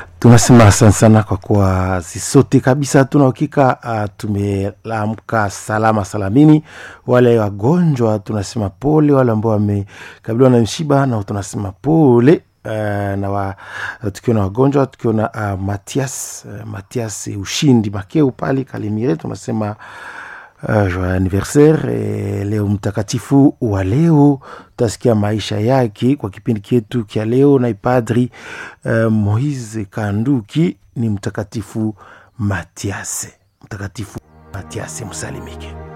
tunasema asante sana kwa kuwa sisote kabisa tuna uhakika uh, tumeamka salama salamini wale wagonjwa tunasema pole wale ambao wamekabiliwa na mshiba na tunasema pole Uh, na wa, tukiwa na wagonjwa tukiwa na uh, Matias uh, Matias ushindi makeu pale Kalimire tunasema uh, anniversaire eh, leo mtakatifu wa leo utasikia maisha yake kwa kipindi chetu kya leo na ipadri uh, Moise Kanduki ni mtakatifu Matiase mtakatifu Matiase msalimike